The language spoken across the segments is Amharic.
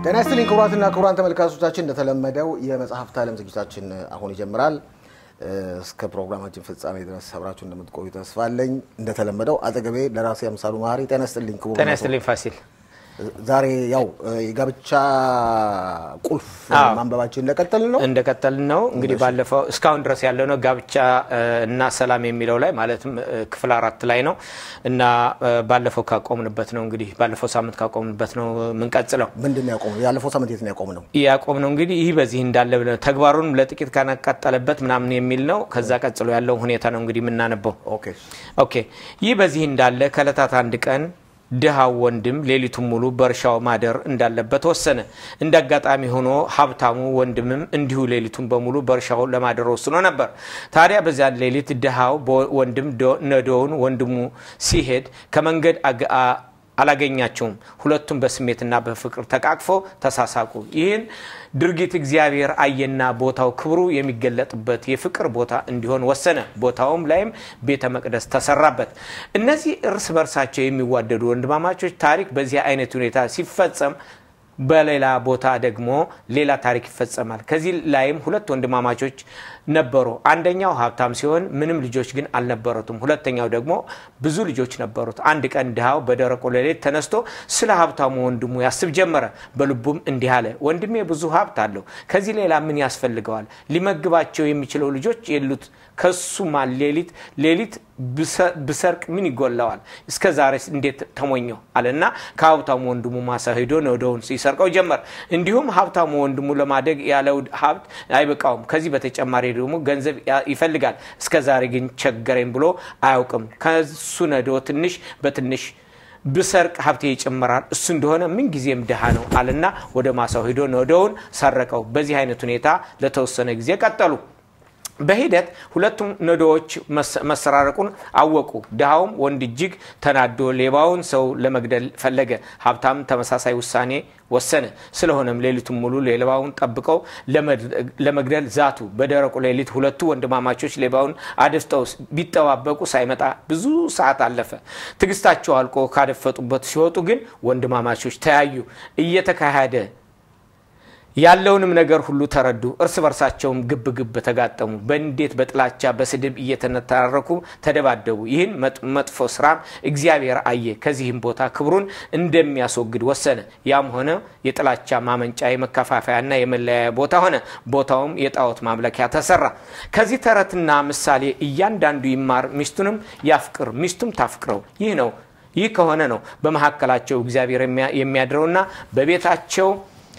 ጤና ይስጥልኝ ክቡራትና ክቡራን ተመልካቾቻችን፣ እንደተለመደው የመጽሐፍት ዓለም ዝግጅታችን አሁን ይጀምራል። እስከ ፕሮግራማችን ፍጻሜ ድረስ አብራችሁ እንደምትቆዩ ተስፋ አለኝ። እንደተለመደው አጠገቤ ደራሲ አምሳሉ መሀሪ። ጤና ይስጥልኝ ክቡር። ጤና ይስጥልኝ ፋሲል። ዛሬ ያው የጋብቻ ቁልፍ ማንበባችን እንደቀጠልን ነው እንደቀጠልን ነው። እንግዲህ ባለፈው እስካሁን ድረስ ያለው ነው ጋብቻ እና ሰላም የሚለው ላይ ማለትም ክፍል አራት ላይ ነው እና ባለፈው ካቆምንበት ነው እንግዲህ ባለፈው ሳምንት ካቆምንበት ነው የምንቀጥለው። ምንድን ነው ያቆምነው? ያለፈው ሳምንት የት ነው ያቆምነው? ያቆም ነው እንግዲህ ይህ በዚህ እንዳለ ብለን ተግባሩንም ለጥቂት ካነቃጠለበት ምናምን የሚል ነው። ከዛ ቀጥሎ ያለው ሁኔታ ነው እንግዲህ የምናነበው። ኦኬ ኦኬ ይህ በዚህ እንዳለ ከእለታት አንድ ቀን ድሃው ወንድም ሌሊቱን ሙሉ በእርሻው ማደር እንዳለበት ወሰነ። እንደ አጋጣሚ ሆኖ ሀብታሙ ወንድምም እንዲሁ ሌሊቱን በሙሉ በእርሻው ለማደር ወስኖ ነበር። ታዲያ በዚያን ሌሊት ድሃው ወንድም ነዶውን ወንድሙ ሲሄድ ከመንገድ አላገኛቸውም። ሁለቱም በስሜትና በፍቅር ተቃቅፎ ተሳሳቁ። ይህን ድርጊት እግዚአብሔር አየና ቦታው ክብሩ የሚገለጥበት የፍቅር ቦታ እንዲሆን ወሰነ። ቦታውም ላይም ቤተ መቅደስ ተሰራበት። እነዚህ እርስ በርሳቸው የሚዋደዱ ወንድማማቾች ታሪክ በዚህ አይነት ሁኔታ ሲፈጸም በሌላ ቦታ ደግሞ ሌላ ታሪክ ይፈጸማል። ከዚህ ላይም ሁለት ወንድማማቾች ነበሩ። አንደኛው ሀብታም ሲሆን ምንም ልጆች ግን አልነበሩትም። ሁለተኛው ደግሞ ብዙ ልጆች ነበሩት። አንድ ቀን ድሃው በደረቁ ሌሊት ተነስቶ ስለ ሀብታሙ ወንድሙ ያስብ ጀመረ። በልቡም እንዲህ አለ፣ ወንድሜ ብዙ ሀብት አለው። ከዚህ ሌላ ምን ያስፈልገዋል? ሊመግባቸው የሚችለው ልጆች የሉት። ከሱማ ሌሊት ሌሊት ብሰርቅ ምን ይጎላዋል? እስከ ዛሬ እንዴት ተሞኘው አለና ከሀብታሙ ወንድሙ ማሳ ሄዶ ነዶውን ሲሰርቀው ጀመር። እንዲሁም ሀብታሙ ወንድሙ ለማደግ ያለው ሀብት አይበቃውም። ከዚህ በተጨማሪ ደግሞ ገንዘብ ይፈልጋል። እስከ ዛሬ ግን ቸገረኝ ብሎ አያውቅም። ከሱ ነዶ ትንሽ በትንሽ ብሰርቅ ሀብቴ ይጨምራል። እሱ እንደሆነ ምን ጊዜም ድሃ ነው አለና ወደ ማሳው ሄዶ ነዶውን ሰረቀው። በዚህ አይነት ሁኔታ ለተወሰነ ጊዜ ቀጠሉ። በሂደት ሁለቱም ነዶዎች መሰራረቁን አወቁ። ድሃውም ወንድ እጅግ ተናዶ ሌባውን ሰው ለመግደል ፈለገ። ሀብታም ተመሳሳይ ውሳኔ ወሰነ። ስለሆነም ሌሊቱን ሙሉ ሌባውን ጠብቀው ለመግደል ዛቱ። በደረቁ ሌሊት ሁለቱ ወንድማማቾች ሌባውን አድፍጠው ቢጠባበቁ ሳይመጣ ብዙ ሰዓት አለፈ። ትዕግስታቸው አልቆ ካደፈጡበት ሲወጡ ግን ወንድማማቾች ተያዩ። እየተካሄደ ያለውንም ነገር ሁሉ ተረዱ። እርስ በርሳቸውም ግብ ግብ ተጋጠሙ። በንዴት በጥላቻ በስድብ እየተነታረኩ ተደባደቡ። ይህን መጥፎ ስራም እግዚአብሔር አየ። ከዚህም ቦታ ክብሩን እንደሚያስወግድ ወሰነ። ያም ሆነ የጥላቻ ማመንጫ የመከፋፈያና የመለያያ ቦታ ሆነ። ቦታውም የጣዖት ማምለኪያ ተሰራ። ከዚህ ተረትና ምሳሌ እያንዳንዱ ይማር፣ ሚስቱንም ያፍቅር፣ ሚስቱም ታፍቅረው። ይህ ነው ይህ ከሆነ ነው በመካከላቸው እግዚአብሔር የሚያድረውና በቤታቸው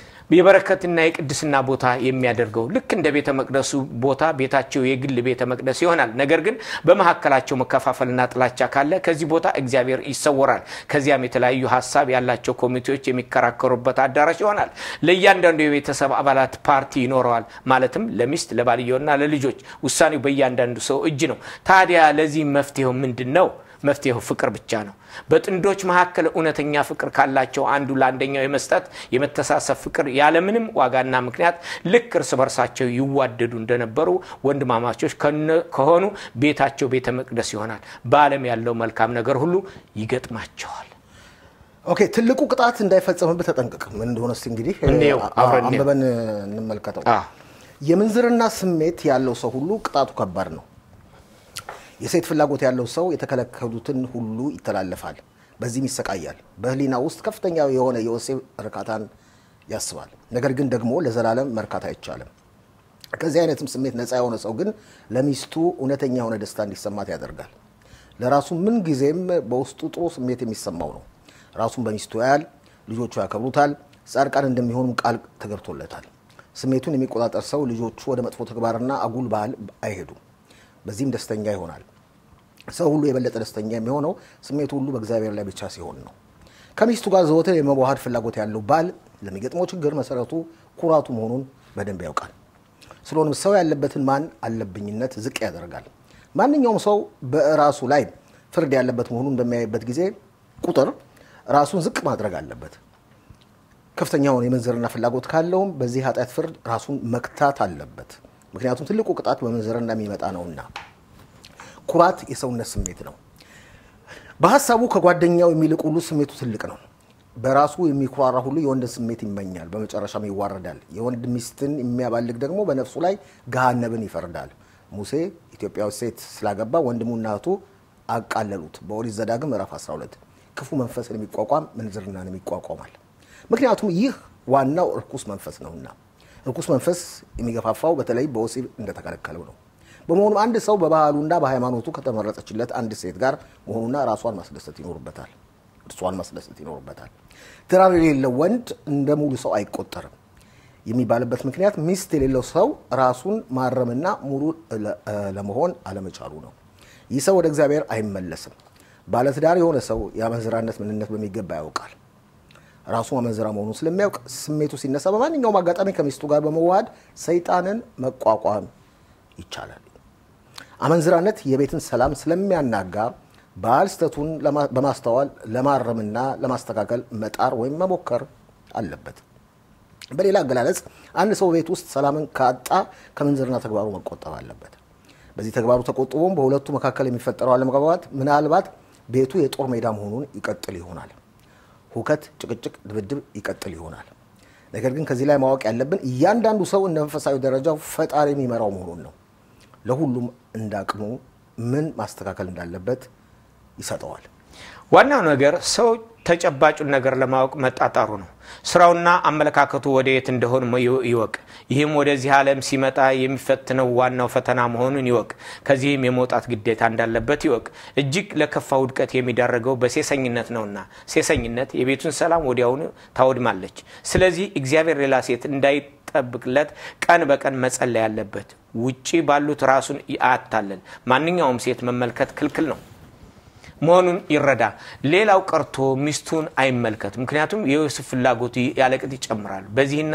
የበረከትና የቅድስና ቦታ የሚያደርገው ልክ እንደ ቤተ መቅደሱ ቦታ ቤታቸው የግል ቤተ መቅደስ ይሆናል። ነገር ግን በመካከላቸው መከፋፈልና ጥላቻ ካለ ከዚህ ቦታ እግዚአብሔር ይሰወራል። ከዚያም የተለያዩ ሀሳብ ያላቸው ኮሚቴዎች የሚከራከሩበት አዳራሽ ይሆናል። ለእያንዳንዱ የቤተሰብ አባላት ፓርቲ ይኖረዋል። ማለትም ለሚስት ለባልየውና ለልጆች። ውሳኔው በእያንዳንዱ ሰው እጅ ነው። ታዲያ ለዚህ መፍትሄው ምንድን ነው? መፍትሄው ፍቅር ብቻ ነው። በጥንዶች መካከል እውነተኛ ፍቅር ካላቸው አንዱ ለአንደኛው የመስጠት የመተሳሰብ ፍቅር ያለምንም ዋጋና ምክንያት ልክ እርስ በርሳቸው ይዋደዱ እንደነበሩ ወንድማማቾች ከሆኑ ቤታቸው ቤተ መቅደስ ይሆናል። በዓለም ያለው መልካም ነገር ሁሉ ይገጥማቸዋል። ኦኬ፣ ትልቁ ቅጣት እንዳይፈጸምብህ ተጠንቀቅ። ምን እንደሆነ እስኪ እንግዲህ እንየው፣ አብረን እንየው። አንብበን እንመልከተው። የምንዝርና ስሜት ያለው ሰው ሁሉ ቅጣቱ ከባድ ነው። የሴት ፍላጎት ያለው ሰው የተከለከሉትን ሁሉ ይተላለፋል፣ በዚህም ይሰቃያል። በሕሊና ውስጥ ከፍተኛ የሆነ የወሲብ እርካታን ያስባል። ነገር ግን ደግሞ ለዘላለም መርካት አይቻልም። ከዚህ አይነትም ስሜት ነፃ የሆነ ሰው ግን ለሚስቱ እውነተኛ የሆነ ደስታ እንዲሰማት ያደርጋል። ለራሱ ምን ጊዜም በውስጡ ጥሩ ስሜት የሚሰማው ነው። ራሱን በሚስቱ ያያል፣ ልጆቹ ያከብሩታል፣ ጻድቃን እንደሚሆኑ ቃል ተገብቶለታል። ስሜቱን የሚቆጣጠር ሰው ልጆቹ ወደ መጥፎ ተግባርና አጉል ባህል አይሄዱም። በዚህም ደስተኛ ይሆናል። ሰው ሁሉ የበለጠ ደስተኛ የሚሆነው ስሜቱ ሁሉ በእግዚአብሔር ላይ ብቻ ሲሆን ነው። ከሚስቱ ጋር ዘወትር የመዋሃድ ፍላጎት ያለው ባል ለሚገጥመው ችግር መሰረቱ ኩራቱ መሆኑን በደንብ ያውቃል። ስለሆነም ሰው ያለበትን ማን አለብኝነት ዝቅ ያደርጋል። ማንኛውም ሰው በራሱ ላይ ፍርድ ያለበት መሆኑን በሚያይበት ጊዜ ቁጥር ራሱን ዝቅ ማድረግ አለበት። ከፍተኛውን የምንዝርና ፍላጎት ካለውም በዚህ ኃጢአት ፍርድ ራሱን መክታት አለበት። ምክንያቱም ትልቁ ቅጣት በምንዝርና የሚመጣ ነውና። ኩራት የሰውነት ስሜት ነው። በሀሳቡ ከጓደኛው የሚልቅ ሁሉ ስሜቱ ትልቅ ነው። በራሱ የሚኩራራ ሁሉ የወንድን ስሜት ይመኛል፣ በመጨረሻም ይዋረዳል። የወንድ ሚስትን የሚያባልግ ደግሞ በነፍሱ ላይ ገሃነብን ይፈርዳል። ሙሴ ኢትዮጵያዊ ሴት ስላገባ ወንድሙና እህቱ አቃለሉት። በኦሪት ዘዳግም ምዕራፍ 12 ክፉ መንፈስን የሚቋቋም ምንዝርናን ይቋቋማል። ምክንያቱም ይህ ዋናው እርኩስ መንፈስ ነውና እርኩስ መንፈስ የሚገፋፋው በተለይ በወሲብ እንደተከለከለው ነው። በመሆኑም አንድ ሰው በባህሉና በሃይማኖቱ ከተመረጠችለት አንድ ሴት ጋር መሆኑና ራሷን ማስደሰት ይኖርበታል እርሷን ማስደሰት ይኖርበታል። ትዳር የሌለው ወንድ እንደ ሙሉ ሰው አይቆጠርም የሚባልበት ምክንያት ሚስት የሌለው ሰው ራሱን ማረምና ሙሉ ለመሆን አለመቻሉ ነው። ይህ ሰው ወደ እግዚአብሔር አይመለስም። ባለትዳር የሆነ ሰው የአመንዝራነት ምንነት በሚገባ ያውቃል። ራሱ አመንዝራ መሆኑን ስለሚያውቅ ስሜቱ ሲነሳ በማንኛውም አጋጣሚ ከሚስቱ ጋር በመዋሃድ ሰይጣንን መቋቋም ይቻላል። አመንዝራነት የቤትን ሰላም ስለሚያናጋ ባል ስህተቱን በማስተዋል ለማረምና ለማስተካከል መጣር ወይም መሞከር አለበት። በሌላ አገላለጽ አንድ ሰው ቤት ውስጥ ሰላምን ካጣ ከምንዝርና ተግባሩ መቆጠብ አለበት። በዚህ ተግባሩ ተቆጥቦም በሁለቱ መካከል የሚፈጠረው አለመግባባት ምናልባት ቤቱ የጦር ሜዳ መሆኑን ይቀጥል ይሆናል። ሁከት፣ ጭቅጭቅ፣ ድብድብ ይቀጥል ይሆናል። ነገር ግን ከዚህ ላይ ማወቅ ያለብን እያንዳንዱ ሰው እንደ መንፈሳዊ ደረጃው ፈጣሪ የሚመራው መሆኑን ነው። ለሁሉም እንዳቅሙ ምን ማስተካከል እንዳለበት ይሰጠዋል። ዋናው ነገር ሰው ተጨባጩን ነገር ለማወቅ መጣጣሩ ነው። ስራውና አመለካከቱ ወደ የት እንደሆን ይወቅ። ይህም ወደዚህ ዓለም ሲመጣ የሚፈትነው ዋናው ፈተና መሆኑን ይወቅ። ከዚህም የመውጣት ግዴታ እንዳለበት ይወቅ። እጅግ ለከፋ ውድቀት የሚዳረገው በሴሰኝነት ነውና ሴሰኝነት የቤቱን ሰላም ወዲያውኑ ታወድማለች። ስለዚህ እግዚአብሔር ሌላ ሴት እንዳይጠብቅለት ቀን በቀን መጸለይ ያለበት። ውጪ ባሉት ራሱን አያታለል። ማንኛውም ሴት መመልከት ክልክል ነው መሆኑን ይረዳ። ሌላው ቀርቶ ሚስቱን አይመልከት። ምክንያቱም የዮሴፍ ፍላጎቱ ያለቅጥ ይጨምራል። በዚህና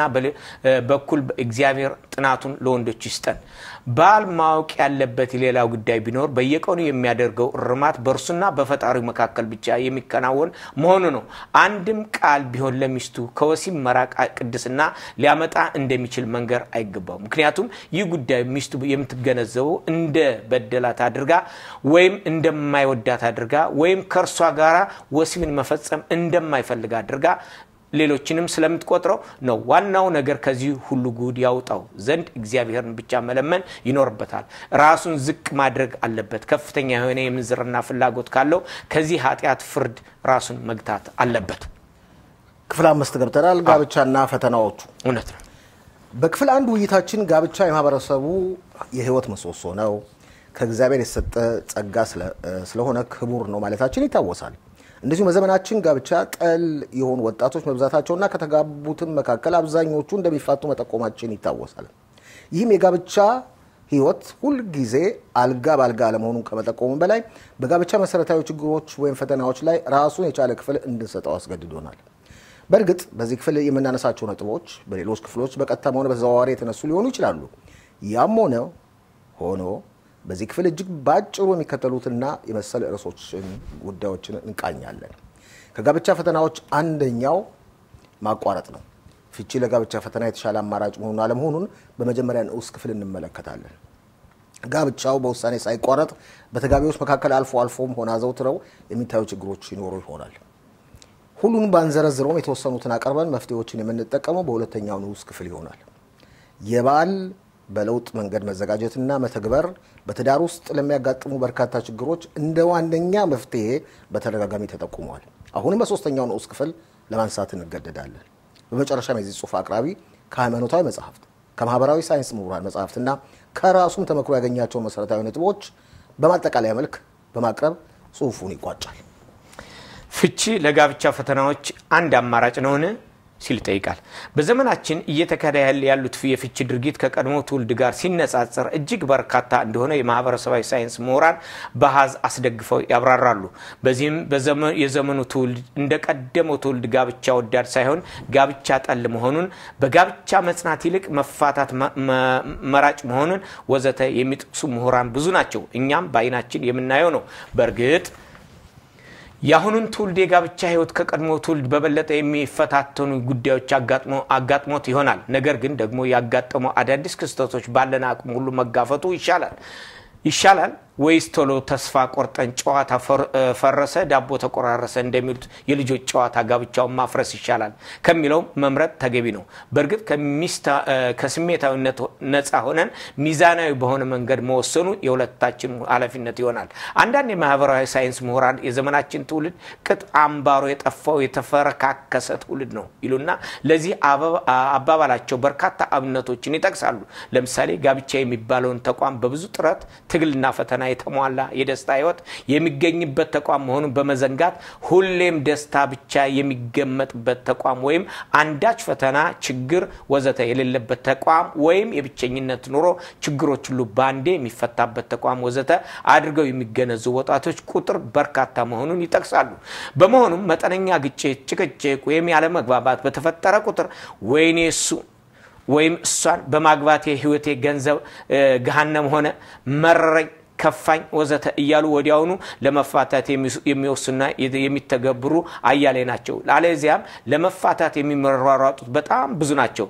በኩል እግዚአብሔር ጥናቱን ለወንዶች ይስጠን። ባል ማወቅ ያለበት ሌላው ጉዳይ ቢኖር በየቀኑ የሚያደርገው እርማት በእርሱና በፈጣሪው መካከል ብቻ የሚከናወን መሆኑ ነው። አንድም ቃል ቢሆን ለሚስቱ ከወሲብ መራቅ ቅድስና ሊያመጣ እንደሚችል መንገር አይገባው። ምክንያቱም ይህ ጉዳይ ሚስቱ የምትገነዘበው እንደ በደላት አድርጋ ወይም እንደማይወዳት አድርጋ ወይም ከእርሷ ጋር ወሲብን መፈጸም እንደማይፈልግ አድርጋ ሌሎችንም ስለምትቆጥረው ነው። ዋናው ነገር ከዚህ ሁሉ ጉድ ያውጣው ዘንድ እግዚአብሔርን ብቻ መለመን ይኖርበታል። ራሱን ዝቅ ማድረግ አለበት። ከፍተኛ የሆነ የምንዝርና ፍላጎት ካለው ከዚህ ኃጢአት ፍርድ ራሱን መግታት አለበት። ክፍል አምስት ገብተናል። ጋብቻና ፈተናዎቹ። እውነት ነው። በክፍል አንድ ውይይታችን ጋብቻ የማህበረሰቡ የህይወት ምሰሶ ነው፣ ከእግዚአብሔር የተሰጠ ጸጋ ስለሆነ ክቡር ነው ማለታችን ይታወሳል። እንደዚሁም በዘመናችን ጋብቻ ጠል የሆኑ ወጣቶች መብዛታቸውና ከተጋቡትም መካከል አብዛኞቹ እንደሚፋቱ መጠቆማችን ይታወሳል። ይህም የጋብቻ ህይወት ሁልጊዜ አልጋ በአልጋ አለመሆኑን ከመጠቆሙ በላይ በጋብቻ መሰረታዊ ችግሮች ወይም ፈተናዎች ላይ ራሱን የቻለ ክፍል እንድንሰጠው አስገድዶናል። በእርግጥ በዚህ ክፍል የምናነሳቸው ነጥቦች በሌሎች ክፍሎች በቀጥታም ሆነ በተዘዋዋሪ የተነሱ ሊሆኑ ይችላሉ። ያም ሆነ ሆኖ በዚህ ክፍል እጅግ ባጭሩ የሚከተሉትና የመሰል ርዕሶችን ጉዳዮችን እንቃኛለን። ከጋብቻ ፈተናዎች አንደኛው ማቋረጥ ነው። ፍቺ ለጋብቻ ፈተና የተሻለ አማራጭ መሆኑን አለመሆኑን በመጀመሪያ ንዑስ ክፍል እንመለከታለን። ጋብቻው በውሳኔ ሳይቋረጥ በተጋቢዎች መካከል አልፎ አልፎም ሆነ አዘውትረው የሚታዩ ችግሮች ይኖሩ ይሆናል። ሁሉንም ባንዘረዝረውም የተወሰኑትን አቀርበን መፍትሄዎችን የምንጠቀመው በሁለተኛው ንዑስ ክፍል ይሆናል። የባል በለውጥ መንገድ መዘጋጀትና መተግበር በትዳር ውስጥ ለሚያጋጥሙ በርካታ ችግሮች እንደ ዋነኛ መፍትሄ በተደጋጋሚ ተጠቁመዋል። አሁንም በሶስተኛው ንዑስ ክፍል ለማንሳት እንገደዳለን። በመጨረሻም የዚህ ጽሑፍ አቅራቢ ከሃይማኖታዊ መጽሐፍት፣ ከማህበራዊ ሳይንስ ምሁራን መጽሐፍትና ከራሱም ተመክሮ ያገኛቸውን መሰረታዊ ነጥቦች በማጠቃለያ መልክ በማቅረብ ጽሑፉን ይቋጫል። ፍቺ ለጋብቻ ፈተናዎች አንድ አማራጭ ነውን ሲል ይጠይቃል። በዘመናችን እየተካሄደ ያሉት የፍቺ ድርጊት ከቀድሞ ትውልድ ጋር ሲነጻጸር እጅግ በርካታ እንደሆነ የማህበረሰባዊ ሳይንስ ምሁራን በሀዝ አስደግፈው ያብራራሉ። በዚህም የዘመኑ ትውልድ እንደ ቀደመው ትውልድ ጋብቻ ወዳድ ሳይሆን ጋብቻ ጠል መሆኑን፣ በጋብቻ መጽናት ይልቅ መፋታት መራጭ መሆኑን ወዘተ የሚጠቅሱ ምሁራን ብዙ ናቸው። እኛም በአይናችን የምናየው ነው። በእርግጥ የአሁኑን ትውልድ የጋብቻ ህይወት ከቀድሞ ትውልድ በበለጠ የሚፈታተኑ ጉዳዮች አጋጥሞት ይሆናል። ነገር ግን ደግሞ ያጋጠመው አዳዲስ ክስተቶች ባለን አቅም ሁሉ መጋፈጡ ይሻላል ይሻላል ወይስ ቶሎ ተስፋ ቆርጠን ጨዋታ ፈረሰ ዳቦ ተቆራረሰ እንደሚሉት የልጆች ጨዋታ ጋብቻውን ማፍረስ ይሻላል ከሚለው መምረጥ ተገቢ ነው። በእርግጥ ከስሜታዊነት ነፃ ሆነን ሚዛናዊ በሆነ መንገድ መወሰኑ የሁለታችን ኃላፊነት ይሆናል። አንዳንድ የማህበራዊ ሳይንስ ምሁራን የዘመናችን ትውልድ ቅጥ አምባሮ የጠፋው የተፈረካከሰ ትውልድ ነው ይሉና ለዚህ አባባላቸው በርካታ አብነቶችን ይጠቅሳሉ። ለምሳሌ ጋብቻ የሚባለውን ተቋም በብዙ ጥረት ትግልና ፈተና የተሟላ የደስታ ህይወት የሚገኝበት ተቋም መሆኑን በመዘንጋት ሁሌም ደስታ ብቻ የሚገመጥበት ተቋም ወይም አንዳች ፈተና፣ ችግር ወዘተ የሌለበት ተቋም ወይም የብቸኝነት ኑሮ ችግሮች ሁሉ በአንዴ የሚፈታበት ተቋም ወዘተ አድርገው የሚገነዙ ወጣቶች ቁጥር በርካታ መሆኑን ይጠቅሳሉ። በመሆኑም መጠነኛ ግጭት፣ ጭቅጭቅ ወይም ያለመግባባት በተፈጠረ ቁጥር ወይኔ እሱ ወይም እሷን በማግባቴ ህይወቴ ገንዘብ ገሃነም ሆነ መረረኝ ከፋኝ ወዘተ እያሉ ወዲያውኑ ለመፋታት የሚወስኑና የሚተገብሩ አያሌ ናቸው። አለዚያም ለመፋታት የሚመሯሯጡት በጣም ብዙ ናቸው።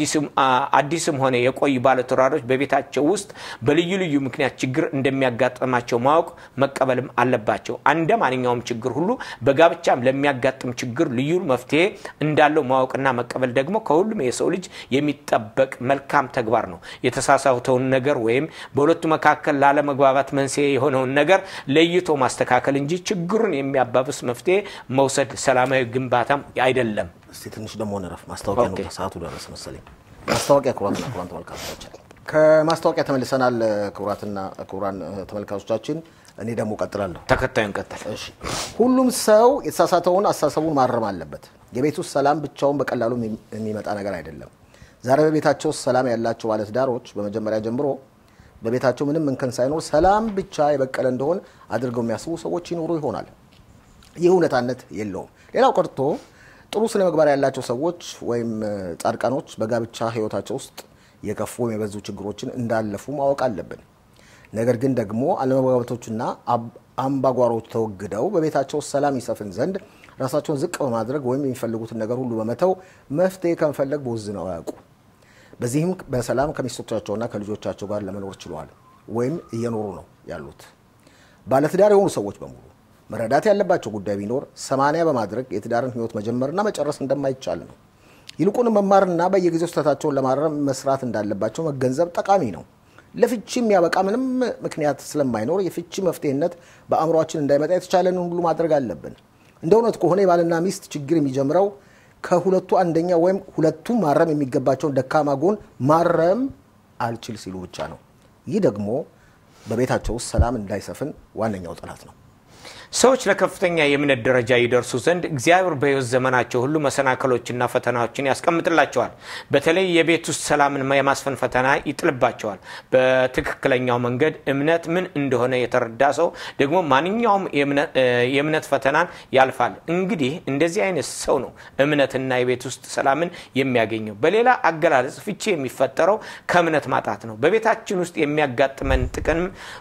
አዲስም ሆነ የቆዩ ባለትዳሮች በቤታቸው ውስጥ በልዩ ልዩ ምክንያት ችግር እንደሚያጋጥማቸው ማወቅ መቀበልም አለባቸው። እንደ ማንኛውም ችግር ሁሉ በጋብቻም ለሚያጋጥም ችግር ልዩ መፍትሄ እንዳለው ማወቅና መቀበል ደግሞ ከሁሉም የሰው ልጅ የሚጠበቅ መልካም ተግባር ነው። የተሳሳተውን ነገር ወይም በሁለቱ መካከል ላለመግባባት መንስኤ የሆነውን ነገር ለይቶ ማስተካከል እንጂ ችግሩን የሚያባብስ መፍትሄ መውሰድ ሰላማዊ ግንባታም አይደለም። እስቲ ትንሽ ደግሞ እንረፍ። ማስታወቂያ ነው፣ ሰዓቱ ደረስ መሰለኝ። ማስታወቂያ ክቡራትና ክቡራን ተመልካቾቻችን ከማስታወቂያ ተመልሰናል። ክቡራትና ክቡራን ተመልካቾቻችን እኔ ደግሞ ቀጥላለሁ። ተከታዩን ቀጥል። እሺ ሁሉም ሰው የተሳሳተውን አስተሳሰቡን ማረም አለበት። የቤት ውስጥ ሰላም ብቻውን በቀላሉ የሚመጣ ነገር አይደለም። ዛሬ በቤታቸው ውስጥ ሰላም ያላቸው ባለትዳሮች በመጀመሪያ ጀምሮ በቤታቸው ምንም እንከን ሳይኖር ሰላም ብቻ የበቀለ እንደሆን አድርገው የሚያስቡ ሰዎች ይኖሩ ይሆናል። ይህ እውነታነት የለውም። ሌላው ቀርቶ ጥሩ ስነ ምግባር ያላቸው ሰዎች ወይም ጻድቃኖች በጋብቻ ሕይወታቸው ውስጥ የከፉ ወይም የበዙ ችግሮችን እንዳለፉ ማወቅ አለብን። ነገር ግን ደግሞ አለመግባባቶችና አምባጓሮች ተወግደው በቤታቸው ውስጥ ሰላም ይሰፍን ዘንድ ራሳቸውን ዝቅ በማድረግ ወይም የሚፈልጉትን ነገር ሁሉ በመተው መፍትሄ ከመፈለግ ቦዝነው አያውቁ። በዚህም በሰላም ከሚስቶቻቸውና ከልጆቻቸው ጋር ለመኖር ችለዋል ወይም እየኖሩ ነው ያሉት። ባለትዳር የሆኑ ሰዎች በሙሉ መረዳት ያለባቸው ጉዳይ ቢኖር ሰማንያ በማድረግ የትዳርን ህይወት መጀመርና መጨረስ እንደማይቻል ነው። ይልቁንም መማርና በየጊዜው ስህተታቸውን ለማረም መስራት እንዳለባቸው መገንዘብ ጠቃሚ ነው። ለፍቺ የሚያበቃ ምንም ምክንያት ስለማይኖር የፍቺ መፍትሄነት በአእምሯችን እንዳይመጣ የተቻለንን ሁሉ ማድረግ አለብን። እንደ እውነት ከሆነ የባልና ሚስት ችግር የሚጀምረው ከሁለቱ አንደኛ ወይም ሁለቱም ማረም የሚገባቸውን ደካማ ጎን ማረም አልችል ሲሉ ብቻ ነው። ይህ ደግሞ በቤታቸው ውስጥ ሰላም እንዳይሰፍን ዋነኛው ጠላት ነው። ሰዎች ለከፍተኛ የእምነት ደረጃ ይደርሱ ዘንድ እግዚአብሔር በሕይወት ዘመናቸው ሁሉ መሰናክሎችና ፈተናዎችን ያስቀምጥላቸዋል። በተለይ የቤት ውስጥ ሰላምን የማስፈን ፈተና ይጥልባቸዋል። በትክክለኛው መንገድ እምነት ምን እንደሆነ የተረዳ ሰው ደግሞ ማንኛውም የእምነት ፈተናን ያልፋል። እንግዲህ እንደዚህ አይነት ሰው ነው እምነትና የቤት ውስጥ ሰላምን የሚያገኘው። በሌላ አገላለጽ ፍቺ የሚፈጠረው ከእምነት ማጣት ነው። በቤታችን ውስጥ የሚያጋጥመን ጥቅም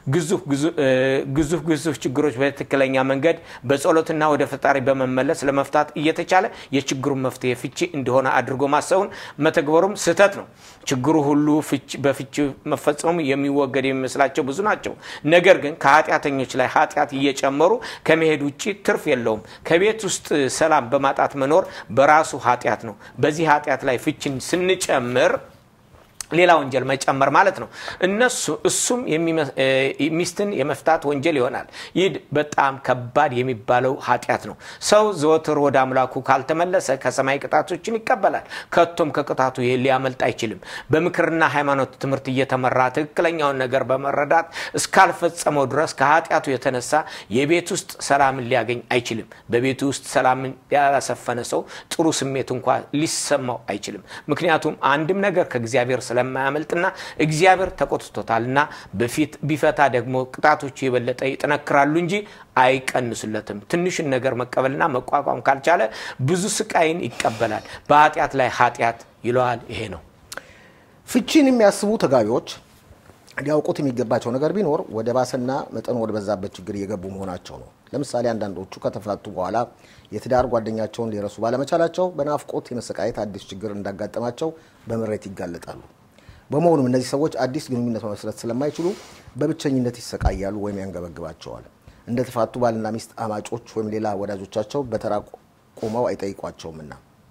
ግዙፍ ግዙፍ ችግሮች በትክክለኛ መንገድ በጸሎትና ወደ ፈጣሪ በመመለስ ለመፍታት እየተቻለ የችግሩን መፍትሄ ፍቺ እንደሆነ አድርጎ ማሰቡን መተግበሩም ስህተት ነው። ችግሩ ሁሉ በፍቺ መፈጸሙ የሚወገድ የሚመስላቸው ብዙ ናቸው። ነገር ግን ከኃጢአተኞች ላይ ኃጢአት እየጨመሩ ከመሄድ ውጭ ትርፍ የለውም። ከቤት ውስጥ ሰላም በማጣት መኖር በራሱ ኃጢአት ነው። በዚህ ኃጢአት ላይ ፍቺን ስንጨምር ሌላ ወንጀል መጨመር ማለት ነው። እነሱ እሱም ሚስትን የመፍታት ወንጀል ይሆናል። ይህ በጣም ከባድ የሚባለው ኃጢአት ነው። ሰው ዘወትር ወደ አምላኩ ካልተመለሰ ከሰማይ ቅጣቶችን ይቀበላል። ከቶም ከቅጣቱ ሊያመልጥ አይችልም። በምክርና ሃይማኖት ትምህርት እየተመራ ትክክለኛውን ነገር በመረዳት እስካልፈጸመው ድረስ ከኃጢአቱ የተነሳ የቤት ውስጥ ሰላምን ሊያገኝ አይችልም። በቤቱ ውስጥ ሰላምን ያላሰፈነ ሰው ጥሩ ስሜት እንኳ ሊሰማው አይችልም። ምክንያቱም አንድም ነገር ከእግዚአብሔር ስለማያመልጥና እግዚአብሔር ተቆጥቶታልና በፊት ቢፈታ ደግሞ ቅጣቶቹ የበለጠ ይጠነክራሉ እንጂ አይቀንሱለትም። ትንሽን ነገር መቀበልና መቋቋም ካልቻለ ብዙ ስቃይን ይቀበላል። በኃጢአት ላይ ኃጢአት ይለዋል። ይሄ ነው። ፍቺን የሚያስቡ ተጋቢዎች ሊያውቁት የሚገባቸው ነገር ቢኖር ወደ ባሰና መጠኑ ወደ በዛበት ችግር እየገቡ መሆናቸው ነው። ለምሳሌ አንዳንዶቹ ከተፋቱ በኋላ የትዳር ጓደኛቸውን ሊረሱ ባለመቻላቸው በናፍቆት የመሰቃየት አዲስ ችግር እንዳጋጠማቸው በምሬት ይጋለጣሉ። በመሆኑም እነዚህ ሰዎች አዲስ ግንኙነት መመስረት ስለማይችሉ በብቸኝነት ይሰቃያሉ ወይም ያንገበግባቸዋል። እንደተፋቱ ባልና ሚስት አማጮች ወይም ሌላ ወዳጆቻቸው በተራ ቆመው አይጠይቋቸውምና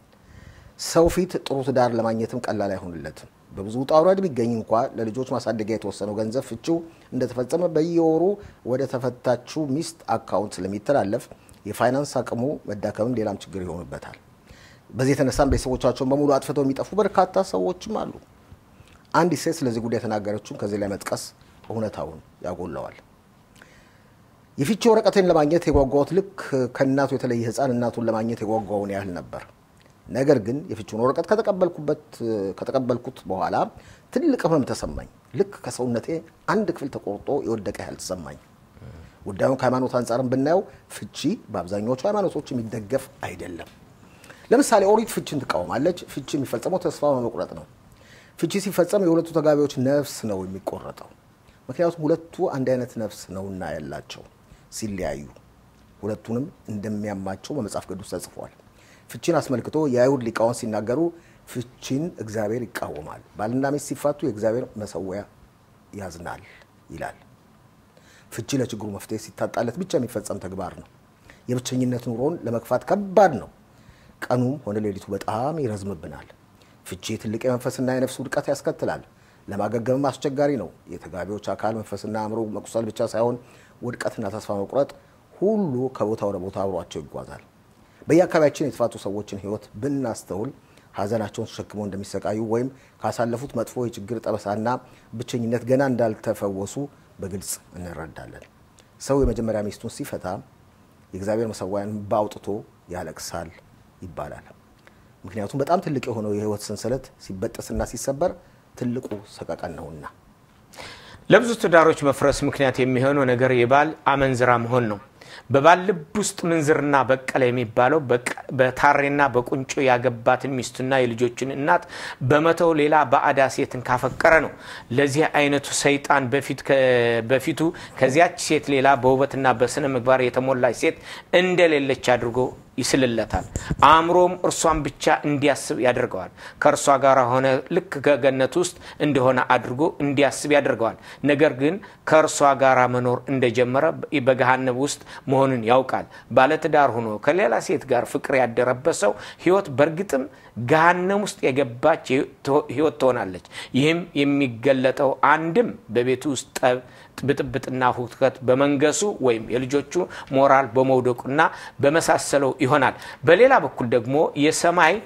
ሰው ፊት ጥሩ ትዳር ለማግኘትም ቀላል አይሆንለትም። በብዙ ውጣ ውረድ ቢገኝ እንኳ ለልጆች ማሳደጊያ የተወሰነው ገንዘብ ፍቺው እንደተፈጸመ በየወሩ ወደ ተፈታችው ሚስት አካውንት ስለሚተላለፍ የፋይናንስ አቅሙ መዳከምም ሌላም ችግር ይሆንበታል። በዚህ የተነሳም ቤተሰቦቻቸውን በሙሉ አጥፍተው የሚጠፉ በርካታ ሰዎችም አሉ። አንዲት ሴት ስለዚህ ጉዳይ የተናገረችውን ከዚህ ላይ መጥቀስ እውነታውን ያጎለዋል። የፍቺ ወረቀቴን ለማግኘት የጓጓሁት ልክ ከእናቱ የተለየ ሕፃን እናቱን ለማግኘት የጓጓውን ያህል ነበር። ነገር ግን የፍቺውን ወረቀት ከተቀበልኩት በኋላ ትልቅ ህመም ተሰማኝ። ልክ ከሰውነቴ አንድ ክፍል ተቆርጦ የወደቀ ያህል ተሰማኝ። ጉዳዩን ከሃይማኖት አንጻርም ብናየው ፍቺ በአብዛኛዎቹ ሃይማኖቶች የሚደገፍ አይደለም። ለምሳሌ ኦሪት ፍቺን ትቃወማለች። ፍቺ የሚፈጸመው ተስፋ በመቁረጥ ነው። ፍቺ ሲፈጸም የሁለቱ ተጋቢዎች ነፍስ ነው የሚቆረጠው። ምክንያቱም ሁለቱ አንድ አይነት ነፍስ ነውና ያላቸው ሲለያዩ ሁለቱንም እንደሚያማቸው በመጽሐፍ ቅዱስ ተጽፏል። ፍቺን አስመልክቶ የአይሁድ ሊቃውንት ሲናገሩ ፍቺን እግዚአብሔር ይቃወማል፣ ባልና ሚስት ሲፋቱ የእግዚአብሔር መሰዊያ ያዝናል ይላል። ፍቺ ለችግሩ መፍትሄ ሲታጣለት ብቻ የሚፈጸም ተግባር ነው። የብቸኝነት ኑሮን ለመግፋት ከባድ ነው። ቀኑም ሆነ ሌሊቱ በጣም ይረዝምብናል። ፍቺ ትልቅ የመንፈስና የነፍስ ውድቀት ያስከትላል። ለማገገምም አስቸጋሪ ነው። የተጋቢዎች አካል መንፈስና አእምሮ መቁሰል ብቻ ሳይሆን ውድቀትና ተስፋ መቁረጥ ሁሉ ከቦታ ወደ ቦታ አብሯቸው ይጓዛል። በየአካባቢያችን የተፋቱ ሰዎችን ሕይወት ብናስተውል ሐዘናቸውን ተሸክመው እንደሚሰቃዩ ወይም ካሳለፉት መጥፎ የችግር ጠበሳና ብቸኝነት ገና እንዳልተፈወሱ በግልጽ እንረዳለን። ሰው የመጀመሪያ ሚስቱን ሲፈታ የእግዚአብሔር መሰዊያን ባውጥቶ ያለቅሳል ይባላል። ምክንያቱም በጣም ትልቅ የሆነው የሕይወት ሰንሰለት ሲበጠስና ሲሰበር ትልቁ ሰቀቀን ነውና። ለብዙ ትዳሮች መፍረስ ምክንያት የሚሆነው ነገር የባል አመንዝራ መሆን ነው። በባል ልብ ውስጥ ምንዝርና በቀለ የሚባለው በታሬና በቁንጮ ያገባትን ሚስቱና የልጆችን እናት በመተው ሌላ ባዕዳ ሴትን ካፈቀረ ነው። ለዚህ አይነቱ ሰይጣን በፊቱ ከዚያች ሴት ሌላ በውበትና በስነ ምግባር የተሞላች ሴት እንደሌለች አድርጎ ይስልለታል። አእምሮም እርሷን ብቻ እንዲያስብ ያደርገዋል። ከእርሷ ጋር ሆነ ልክ ከገነት ውስጥ እንደሆነ አድርጎ እንዲያስብ ያደርገዋል። ነገር ግን ከእርሷ ጋር መኖር እንደጀመረ በገሃነብ ውስጥ መሆኑን ያውቃል። ባለትዳር ሆኖ ከሌላ ሴት ጋር ፍቅር ያደረበት ሰው ሕይወት በእርግጥም ገሃነም ውስጥ የገባች ሕይወት ትሆናለች። ይህም የሚገለጠው አንድም በቤቱ ውስጥ ጠብ ብጥብጥና ሁከት በመንገሱ ወይም የልጆቹ ሞራል በመውደቁና በመሳሰለው ይሆናል። በሌላ በኩል ደግሞ የሰማይ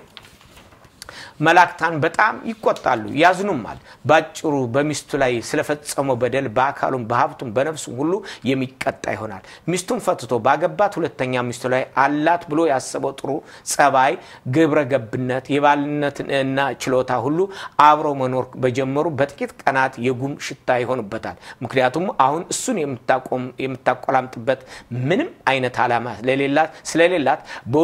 መላእክታን በጣም ይቆጣሉ፣ ያዝኑማል። ባጭሩ በሚስቱ ላይ ስለፈጸመው በደል በአካሉም በሀብቱም በነፍሱም ሁሉ የሚቀጣ ይሆናል። ሚስቱን ፈትቶ ባገባት ሁለተኛ ሚስቱ ላይ አላት ብሎ ያሰበው ጥሩ ጸባይ፣ ግብረ ገብነት፣ የባልነትና ችሎታ ሁሉ አብረው መኖር በጀመሩ በጥቂት ቀናት የጉም ሽታ ይሆኑበታል። ምክንያቱም አሁን እሱን የምታቆላምጥበት ምንም አይነት ዓላማ ስለሌላት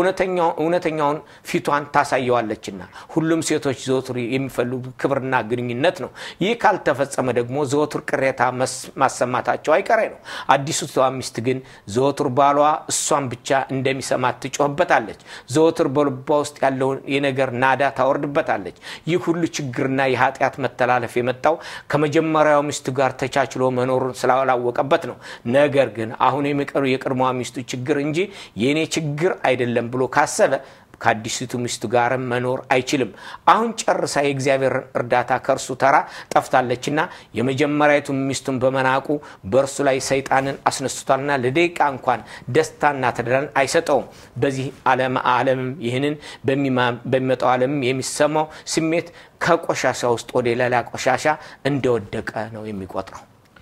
እውነተኛውን ፊቷን ታሳየዋለችና ሁሉም ሴቶች ዘወትር የሚፈልጉ ክብርና ግንኙነት ነው። ይህ ካልተፈጸመ ደግሞ ዘወትር ቅሬታ ማሰማታቸው አይቀሬ ነው። አዲሱ ሚስት ግን ዘወትር ባሏ እሷን ብቻ እንደሚሰማት ትጮህበታለች። ዘወትር በልቧ ውስጥ ያለውን የነገር ናዳ ታወርድበታለች። ይህ ሁሉ ችግርና የኃጢአት መተላለፍ የመጣው ከመጀመሪያው ሚስቱ ጋር ተቻችሎ መኖሩን ስላላወቀበት ነው። ነገር ግን አሁን የሚቀሩ የቅድሟ ሚስቱ ችግር እንጂ የእኔ ችግር አይደለም ብሎ ካሰበ ከአዲሲቱ ሚስቱ ጋርም መኖር አይችልም። አሁን ጨርሳ የእግዚአብሔር እርዳታ ከእርሱ ተራ ጠፍታለችና የመጀመሪያዊቱ ሚስቱን በመናቁ በእርሱ ላይ ሰይጣንን አስነስቷልና ለደቂቃ እንኳን ደስታና ተድላን አይሰጠውም። በዚህ ዓለምም ይህንን በሚመጣው ዓለምም የሚሰማው ስሜት ከቆሻሻ ውስጥ ወደ ሌላ ቆሻሻ እንደወደቀ ነው የሚቆጥረው።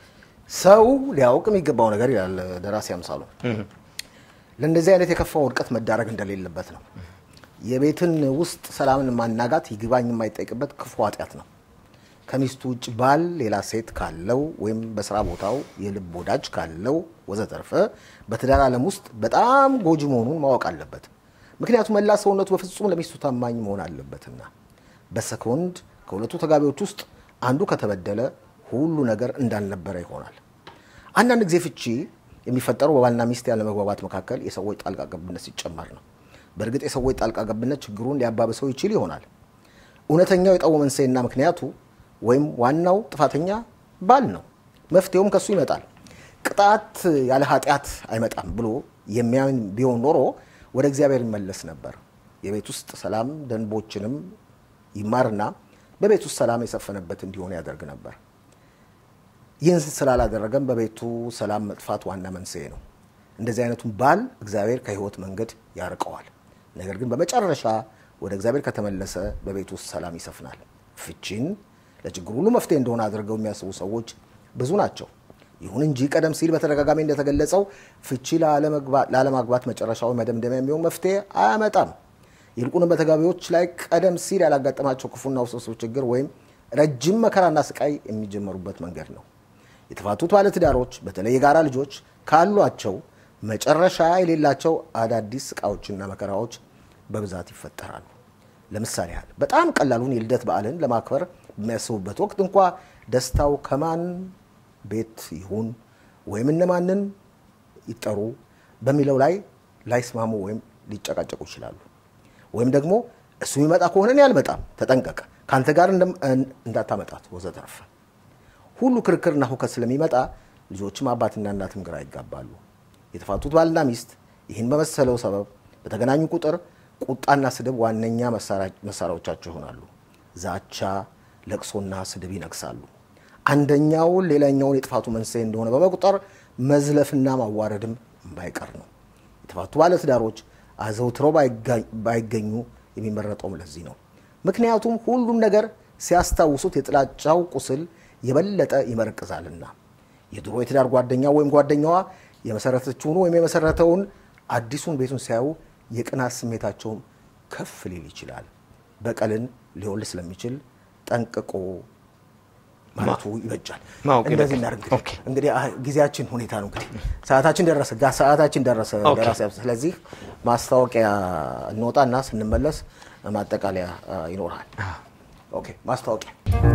ሰው ሊያውቅ የሚገባው ነገር ይላል ደራሲ አምሳሉ ለእንደዚህ አይነት የከፋ ውድቀት መዳረግ እንደሌለበት ነው። የቤትን ውስጥ ሰላምን ማናጋት ይግባኝ የማይጠይቅበት ክፉ ኃጢአት ነው። ከሚስቱ ውጭ ባል ሌላ ሴት ካለው ወይም በስራ ቦታው የልብ ወዳጅ ካለው ወዘተርፈ በትዳር ዓለም ውስጥ በጣም ጎጂ መሆኑን ማወቅ አለበት። ምክንያቱም መላ ሰውነቱ በፍጹም ለሚስቱ ታማኝ መሆን አለበትና። በሰኮንድ ከሁለቱ ተጋቢዎች ውስጥ አንዱ ከተበደለ ሁሉ ነገር እንዳልነበረ ይሆናል። አንዳንድ ጊዜ ፍቺ የሚፈጠረው በባልና ሚስት ያለ መግባባት መካከል የሰዎች ጣልቃ ገብነት ሲጨመር ነው። በእርግጥ የሰዎች ጣልቃ ገብነት ችግሩን ሊያባብሰው ይችል ይሆናል። እውነተኛው የጠቡ መንስኤና ምክንያቱ ወይም ዋናው ጥፋተኛ ባል ነው። መፍትሄውም ከሱ ይመጣል። ቅጣት ያለ ኃጢአት አይመጣም ብሎ የሚያምን ቢሆን ኖሮ ወደ እግዚአብሔር ይመለስ ነበር። የቤት ውስጥ ሰላም ደንቦችንም ይማርና በቤት ውስጥ ሰላም የሰፈነበት እንዲሆን ያደርግ ነበር። ይህን ስላላደረገም በቤቱ ሰላም መጥፋት ዋና መንስኤ ነው። እንደዚህ አይነቱን ባል እግዚአብሔር ከሕይወት መንገድ ያርቀዋል። ነገር ግን በመጨረሻ ወደ እግዚአብሔር ከተመለሰ በቤቱ ውስጥ ሰላም ይሰፍናል። ፍቺን ለችግር ሁሉ መፍትሄ እንደሆነ አድርገው የሚያስቡ ሰዎች ብዙ ናቸው። ይሁን እንጂ ቀደም ሲል በተደጋጋሚ እንደተገለጸው ፍቺ ላለማግባት መጨረሻዊ መደምደሚያ የሚሆን መፍትሄ አያመጣም። ይልቁንም በተጋቢዎች ላይ ቀደም ሲል ያላጋጠማቸው ክፉና ውስብስብ ችግር ወይም ረጅም መከራና ስቃይ የሚጀመሩበት መንገድ ነው። የተፋቱት ባለትዳሮች በተለይ የጋራ ልጆች ካሏቸው መጨረሻ የሌላቸው አዳዲስ ስቃዮችና መከራዎች በብዛት ይፈጠራሉ። ለምሳሌ ያህል በጣም ቀላሉን የልደት በዓልን ለማክበር በሚያስቡበት ወቅት እንኳ ደስታው ከማን ቤት ይሁን ወይም እነማንን ይጠሩ በሚለው ላይ ላይስማሙ ወይም ሊጨቃጨቁ ይችላሉ። ወይም ደግሞ እሱ የሚመጣ ከሆነ እኔ አልመጣም፣ ተጠንቀቅ፣ ከአንተ ጋር እንዳታመጣት ወዘተርፈ። ሁሉ ክርክርና ሁከት ስለሚመጣ ልጆችም አባትና እናትም ግራ ይጋባሉ። የተፋቱት ባልና ሚስት ይህን በመሰለው ሰበብ በተገናኙ ቁጥር ቁጣና ስድብ ዋነኛ መሳሪያዎቻቸው ይሆናሉ። ዛቻ፣ ለቅሶና ስድብ ይነግሳሉ። አንደኛው ሌላኛውን የጥፋቱ መንስኤ እንደሆነ በመቁጠር መዝለፍና ማዋረድም ባይቀር ነው። የተፋቱ ባለትዳሮች አዘውትረው ባይገኙ የሚመረጠውም ለዚህ ነው። ምክንያቱም ሁሉም ነገር ሲያስታውሱት የጥላቻው ቁስል የበለጠ ይመረቅዛልና። የድሮ የትዳር ጓደኛው ወይም ጓደኛዋ የመሰረተችውን ወይም የመሰረተውን አዲሱን ቤቱን ሲያዩ የቅናት ስሜታቸውን ከፍ ሊል ይችላል። በቀልን ሊወልድ ስለሚችል ጠንቅቆ ማለቱ ይበጃል። እንደዚህ እናድርግ እንግዲህ ጊዜያችን ሁኔታ ነው። እንግዲህ ሰዓታችን ደረሰ፣ ሰዓታችን ደረሰ ደራሲ። ስለዚህ ማስታወቂያ እንወጣና ስንመለስ ማጠቃለያ ይኖራል። ኦኬ ማስታወቂያ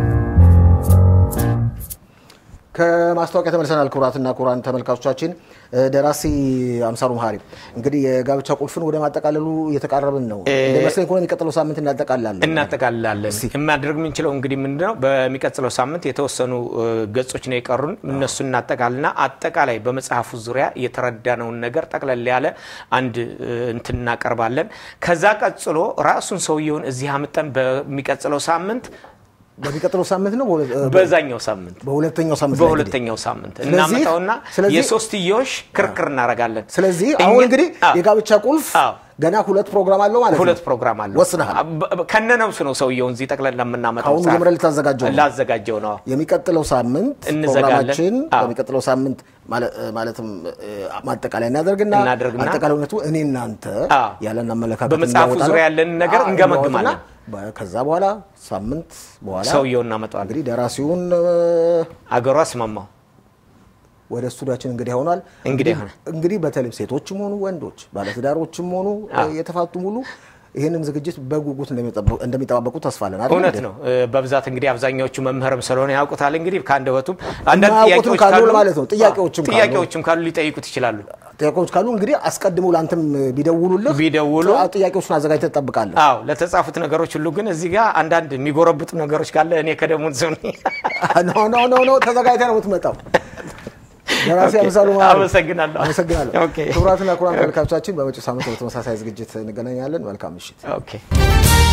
ከማስታወቂያ ተመልሰናል። ክቡራትና ክቡራን ተመልካቾቻችን ደራሲ አምሳሉ መሀሪ እንግዲህ የጋብቻ ቁልፍን ወደ ማጠቃለሉ እየተቃረብን ነው። እንደመስለኝ ከሆነ የሚቀጥለው ሳምንት እናጠቃልላለን እናጠቃልላለን። የማድረግ የምንችለው እንግዲህ ምንድነው በሚቀጥለው ሳምንት የተወሰኑ ገጾች ነው የቀሩን። እነሱ እናጠቃልና አጠቃላይ በመጽሐፉ ዙሪያ የተረዳነውን ነገር ጠቅለል ያለ አንድ እንትን እናቀርባለን። ከዛ ቀጥሎ ራሱን ሰውየውን እዚህ አምጠን በሚቀጥለው ሳምንት በሚቀጥለው ሳምንት ነው በዛኛው ሳምንት በሁለተኛው ሳምንት በሁለተኛው ሳምንት እናመጣውና የሶስትዮሽ ክርክር እናደርጋለን። ስለዚህ አሁን እንግዲህ የጋብቻ ቁልፍ ገና ሁለት ፕሮግራም አለው ማለት ነው። ሁለት ፕሮግራም አለው ወስነሃል። ከነነብሱ ነው ሰውየውን እዚህ ጠቅለላ የምናመጣው። አሁን ጀምረህ ልታዘጋጀው ነው? ላዘጋጀው ነው። የሚቀጥለው ሳምንት እንዘጋለን። ፕሮግራማችን በሚቀጥለው ሳምንት ማለትም ማጠቃለያ እናደርግና እናደርግና አጠቃላይነቱ እኔ እናንተ ያለን አመለካከት በመጽሐፉ እናወጣለን። ዙሪያ ያለን ነገር አዎ፣ እንገመግማለን። እናወጣና ከዛ በኋላ ሳምንት በኋላ ሰውየውን እናመጣዋለን። እንግዲህ ደራሲውን አገሩ አስማማው ወደ ስቱዲያችን እንግዲህ ሆኗል። እንግዲህ ሆነ። እንግዲህ በተለይ ሴቶችም ሆኑ ወንዶች ባለትዳሮችም ሆኑ የተፋቱም ሁሉ ይህንን ዝግጅት በጉጉት እንደሚጠባበቁ ተስፋ አለን። አይደል እውነት እንዴ? ነው። በብዛት እንግዲህ አብዛኛዎቹ መምህርም ስለሆነ ያውቁታል። እንግዲህ ከአንደበቱም አንዳንድ የማያውቁትም ጥያቄዎች ካሉ ካሉ ማለት ነው። ጥያቄዎችም ካሉ ጥያቄዎችም ካሉ ሊጠይቁት ይችላሉ። ጥያቄዎች ካሉ እንግዲህ አስቀድመው ለአንተም ቢደውሉልህ ቢደውሉ ጥያቄዎቹን አዘጋጅተህ ትጠብቃለህ። አዎ ለተጻፉት ነገሮች ሁሉ ግን እዚህ ጋር አንዳንድ የሚጎረብጡ ነገሮች ካለ እኔ ከደሙን ሰው ነኝ። ኖ ኖ ኖ ኖ ተዘጋጅተህ ነው የምትመጣው። ደራሲ ኦኬ፣ አምሳሉ መሀሪ። አመሰግናለሁ። አመሰግናለሁ። ኦኬ። ክቡራትና ክቡራን ተመልካቾቻችን በመጪው ሳምንት በተመሳሳይ ዝግጅት እንገናኛለን። መልካም ምሽት። ኦኬ